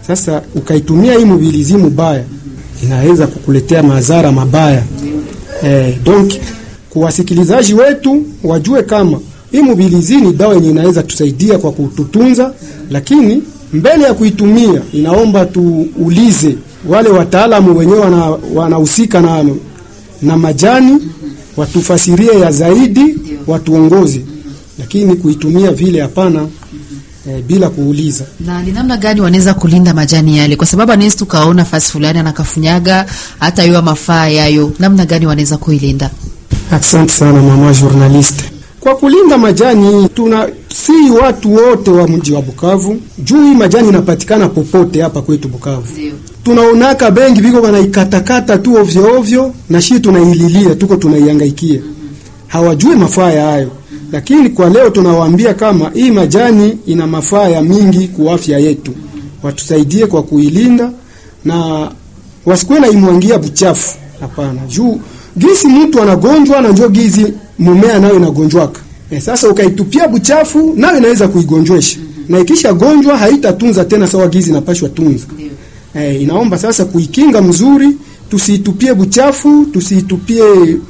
Sasa ukaitumia hii mobilizi mubaya, inaweza kukuletea madhara mabaya. Eh, donc kwa wasikilizaji wetu wajue kama hii mobilizi ni dawa yenye inaweza tusaidia kwa kututunza, lakini mbele ya kuitumia inaomba tuulize wale wataalamu wenyewe wanahusika na, na majani watufasirie ya zaidi, watuongoze, lakini kuitumia vile hapana. E, bila kuuliza. Na ni namna gani wanaweza kulinda majani yale? Kwa sababu anaweza tukaona fasi fulani anakafunyaga hata hiyo mafaa yayo, namna gani wanaweza kuilinda? Asante sana mama journaliste. Kwa kulinda majani tuna si watu wote wa mji wa Bukavu, juu hii majani inapatikana popote hapa kwetu Bukavu. Ndio. Tunaonaka bengi biko wanaikatakata tu ovyo ovyo, na shi tunaililia tuko tunaihangaikia, hawajui mafaa hayo lakini kwa leo tunawaambia kama hii majani ina mafaa ya mingi kwa afya yetu, watusaidie kwa kuilinda na wasikuwe na imwangia buchafu. Hapana, juu gisi mtu anagonjwa na njoo gizi mumea nayo inagonjwaka. E, sasa ukaitupia buchafu nayo inaweza kuigonjwesha na ikisha gonjwa haitatunza tena sawa gizi napashwa tunza. E, inaomba sasa kuikinga mzuri, tusiitupie buchafu, tusiitupie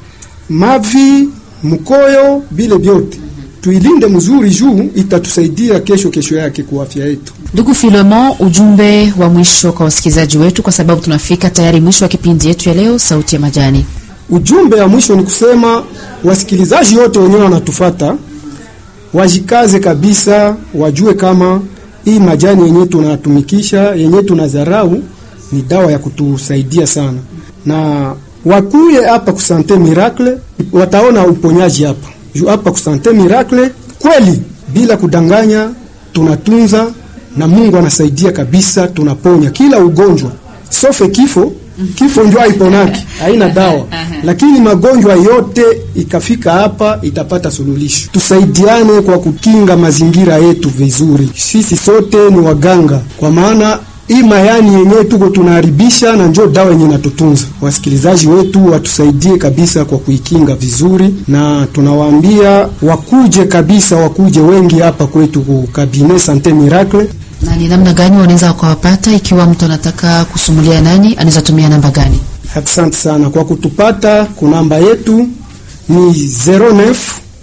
mavi mkoyo bile vyote tuilinde mzuri, juu itatusaidia kesho kesho yake kwa afya yetu. Ndugu Filemon, ujumbe wa mwisho kwa wasikilizaji wetu, kwa sababu tunafika tayari mwisho wa kipindi yetu ya leo, Sauti ya Majani. Ujumbe wa mwisho ni kusema wasikilizaji wote wenyewe wanatufata wajikaze kabisa, wajue kama hii majani yenyewe tunatumikisha yenyewe tunadharau ni dawa ya kutusaidia sana, na wakuye hapa ku Sante Miracle wataona uponyaji hapa juu hapa ku Sante Miracle kweli, bila kudanganya, tunatunza na Mungu anasaidia kabisa, tunaponya kila ugonjwa sofe kifo. Kifo ndio haiponaki, haina dawa, lakini magonjwa yote ikafika hapa itapata suluhisho. Tusaidiane kwa kukinga mazingira yetu vizuri, sisi sote ni waganga, kwa maana hii mayani yenyewe tuko tunaharibisha na njoo dawa yenyewe natutunza. Wasikilizaji wetu watusaidie kabisa kwa kuikinga vizuri, na tunawaambia wakuje kabisa, wakuje wengi hapa kwetu ku Cabinet Sante Miracle. Na ni namna gani wanaweza wakawapata? Ikiwa mtu anataka kusumulia nani, anaweza tumia namba gani? Asante sana kwa kutupata. Kunamba yetu ni 09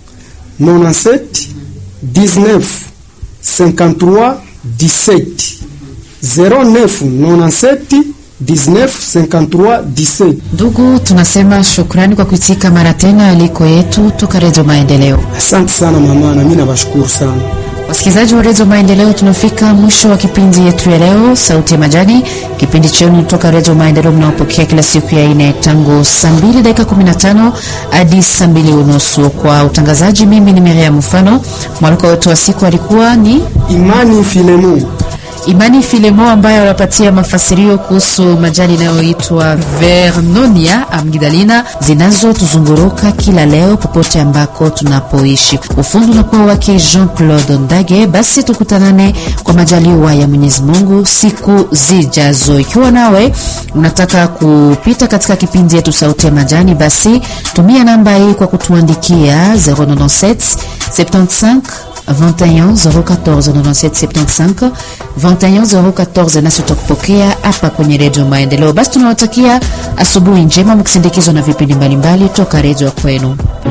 97 19 53 17 0997 1953 17. Ndugu, tunasema shukrani kwa kuitika mara tena aliko yetu toka Redio Maendeleo. Asante sana mama, na mimi nawashukuru sana wasikilizaji wa Redio Maendeleo. Tunafika mwisho wa kipindi yetu ya leo, Sauti ya Majani, kipindi chenu toka Redio Maendeleo mnaopokea kila siku ya ine tangu saa mbili dakika 15 hadi saa mbili unusu. Kwa utangazaji, mimi ni Miriam Mfano. Mwaliko wetu wa siku alikuwa ni Imani Filemo Imani Filemo ambaye anapatia mafasirio kuhusu majani inayoitwa Vernonia amgidalina zinazotuzunguruka kila leo popote ambako tunapoishi. Ufundi unakuwa wake Jean Claude Ndage. Basi tukutanane kwa majaliwa ya Mwenyezi Mungu siku zijazo. Ikiwa nawe unataka kupita katika kipindi yetu Sauti ya Majani, basi tumia namba hii kwa kutuandikia 097 75 21 014 97 75 21 014, nasi tutakupokea hapa kwenye Redio Maendeleo. Basi tunawatakia asubuhi njema mkisindikizwa na vipindi mbalimbali toka redio kwenu.